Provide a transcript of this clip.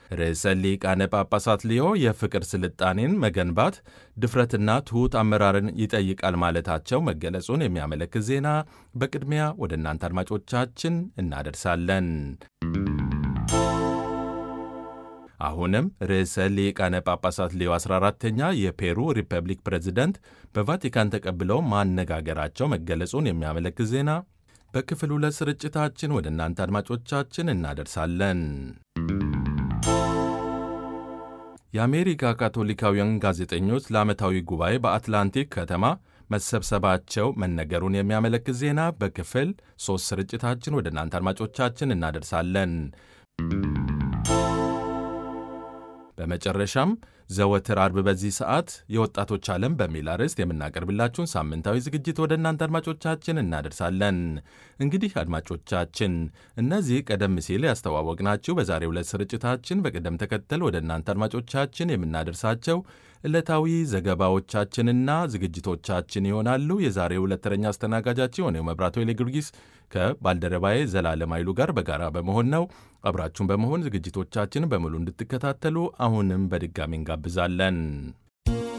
ርዕሰ ሊቃነ ጳጳሳት ሊዮ የፍቅር ስልጣኔን መገንባት ድፍረትና ትሑት አመራርን ይጠይቃል ማለታቸው መገለጹን የሚያመለክት ዜና በቅድሚያ ወደ እናንተ አድማጮቻችን እናደርሳለን። አሁንም ርዕሰ ሊቃነ ጳጳሳት ሊዮ 14ተኛ የፔሩ ሪፐብሊክ ፕሬዝደንት በቫቲካን ተቀብለው ማነጋገራቸው መገለጹን የሚያመለክት ዜና በክፍል ሁለት ስርጭታችን ወደ እናንተ አድማጮቻችን እናደርሳለን። የአሜሪካ ካቶሊካውያን ጋዜጠኞች ለዓመታዊ ጉባኤ በአትላንቲክ ከተማ መሰብሰባቸው መነገሩን የሚያመለክት ዜና በክፍል ሦስት ስርጭታችን ወደ እናንተ አድማጮቻችን እናደርሳለን። በመጨረሻም ዘወትር አርብ በዚህ ሰዓት የወጣቶች ዓለም በሚል አርዕስት የምናቀርብላችሁን ሳምንታዊ ዝግጅት ወደ እናንተ አድማጮቻችን እናደርሳለን። እንግዲህ አድማጮቻችን እነዚህ ቀደም ሲል ያስተዋወቅናችሁ በዛሬው ዕለት ስርጭታችን በቅደም ተከተል ወደ እናንተ አድማጮቻችን የምናደርሳቸው ዕለታዊ ዘገባዎቻችንና ዝግጅቶቻችን ይሆናሉ። የዛሬው ዕለት ተረኛ አስተናጋጃችን የሆነው መብራቶ ጊዮርጊስ ከባልደረባዬ ዘላለም ኃይሉ ጋር በጋራ በመሆን ነው። አብራችሁን በመሆን ዝግጅቶቻችን በሙሉ እንድትከታተሉ አሁንም በድጋሚ እንጋብዛለን።